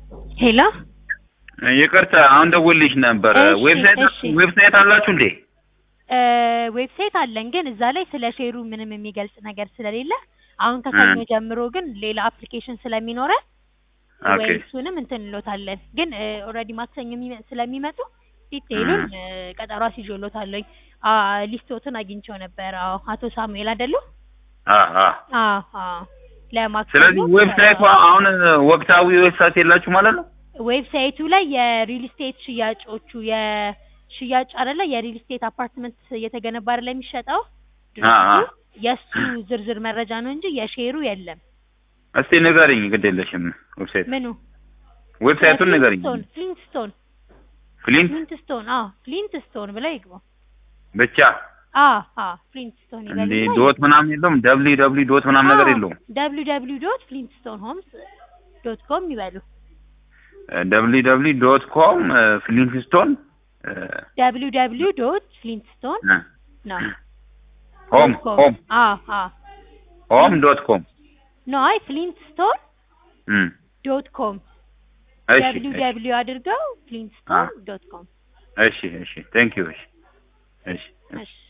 ሄሎ ይቅርታ አሁን ደውልሽ ነበር። እሺ፣ ዌብሳይት እሺ። ዌብሳይት አላችሁ እንዴ? እ ዌብሳይት አለን ግን እዛ ላይ ስለ ሼሩ ምንም የሚገልጽ ነገር ስለሌለ አሁን ከሰኞ እ። ጀምሮ ግን ሌላ አፕሊኬሽን ስለሚኖረን ኦኬ ወይ እሱንም እንትን እንሎታለን። ግን ኦልሬዲ ማክሰኞ የሚመ- ስለሚመጡ ዲቴይሉን እ፣ ቀጠሮ አስይዤሎታለሁኝ። አ ሊስቶትን አግኝቼው ነበር። አዎ አቶ ሳሙኤል አይደሉ? አ አ አዎ አዎ ለማክሰኞ ስለዚህ ዌብሳይቱ አሁን ወቅታዊ ዌብሳይት የላችሁ ማለት ነው? ዌብሳይቱ ላይ የሪል ስቴት ሽያጮቹ የሽያጭ አይደለ የሪል ስቴት አፓርትመንት እየተገነባ አይደለ የሚሸጠው አ አ ድርጅቱ የእሱ ዝርዝር መረጃ ነው እንጂ የሼሩ የለም። እስቲ ንገረኝ፣ ግድ የለሽም ዌብሳይት ምኑ ዌብሳይቱን ንገረኝ። ፍሊንትስቶን ፍሊንትስቶን ፍሊንት ፍሊንትስቶን አዎ ፍሊንትስቶን ብለው ይግቡ። ብቻ አዎ አዎ ፍሊንትስቶን እንዴ ይበሉና ዶት ምናምን የለውም? ደብሊ ደብሊ ዶት ምናምን ነገር የለውም? ደብሊው ደብሊው ዶት ፍሊንትስቶን ሆምስ ዶት ኮም ይበሉ። ደብሊ ደብሊ ዶት ኮም ፍሊንትስቶን ደብሊው ደብሊው ዶት ፍሊንትስቶን ነው ሆም ዶት ኮም። ሆም አዎ አዎ ሆም ዶት ኮም ኖ አይ ፍሊንትስቶን እም ዶት ኮም እሺ ደብሊው እሺ ደብሊው አድርገው ፍሊንትስቶን ዶት ኮም እሺ እሺ ቴንክ ዩ እሺ እሺ እሺ